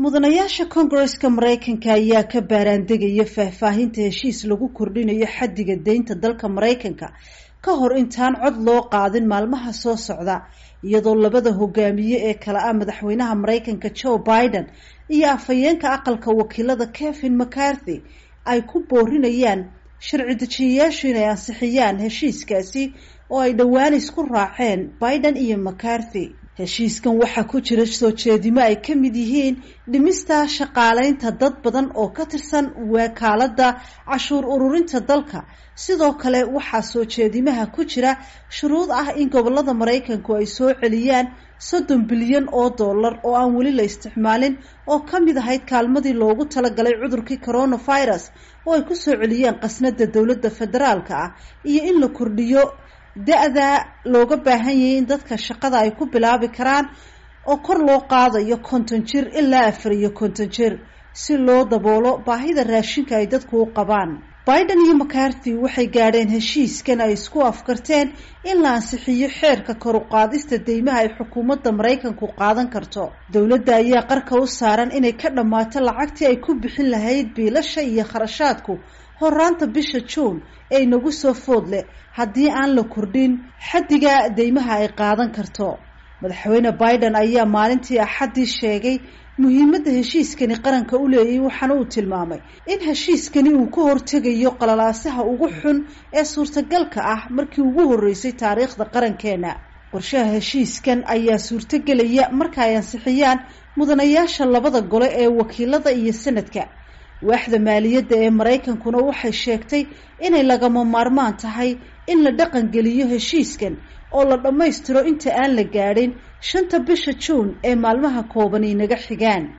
mudanayaasha koongareska maraykanka ayaa ka baaraandegaya faahfaahinta heshiis lagu kordhinayo xaddiga deynta dalka maraykanka ka hor intaan cod loo qaadin maalmaha soo socda iyadoo labada hogaamiye ee kale ah madaxweynaha maraykanka joe biden iyo afhayeenka aqalka wakiilada kevin mccarthy ay ku boorinayaan sharci dejiyayaashu inay ansixiyaan heshiiskaasi oo ay dhowaan isku raaceen biden iyo mccarthy heshiiskan waxaa ku jira soo jeedimo ay ka mid yihiin dhimista shaqaaleynta dad badan oo ka tirsan wakaaladda cashuur ururinta dalka sidoo kale waxaa soo jeedimaha ku jira shuruud ah in gobolada maraykanku ay soo celiyaan soddon bilyan oo dollar oo aan weli la isticmaalin oo ka mid ahayd kaalmadii loogu talagalay cudurkii coronavirus oo ay kusoo celiyeen qasnada dowladda federaalka ah iyo in la kordhiyo da-da looga baahan yahay in dadka shaqada ay ku bilaabi karaan oo kor loo qaadayo konton jir ilaa afar iyo konton jir si loo daboolo baahida raashinka ay dadku u qabaan biden iyo mccarthy waxay gaadheen heshiiskan ay isku afkarteen in la ansixiyo xeerka kor u qaadista deymaha ay xukuumadda maraykanku qaadan karto dowladda ayaa qarka u saaran inay ka dhammaato lacagtii ay ku bixin lahayd biilasha iyo kharashaadku horaanta bisha juun ee inagu soo food leh haddii aan la kordhin xaddiga deymaha ay qaadan karto madaxweyne biden ayaa maalintii axaddii sheegay muhiimadda heshiiskani qaranka u leeyay waxaana uu tilmaamay in heshiiskani uu ka hortegayo qalalaasaha ugu xun ee suurtagalka ah markii ugu horreysay taariikhda qarankeena qorshaha heshiiskan ayaa suurtogelaya marka ay ansixiyaan mudanayaasha labada gole ee wakiilada iyo sanadka waaxda maaliyadda ee maraykankuna waxay sheegtay inay lagama maarmaan tahay in la dhaqan geliyo heshiiskan oo la dhammaystiro inta aan la gaadhin shanta bisha juun ee maalmaha kooban inaga xigaan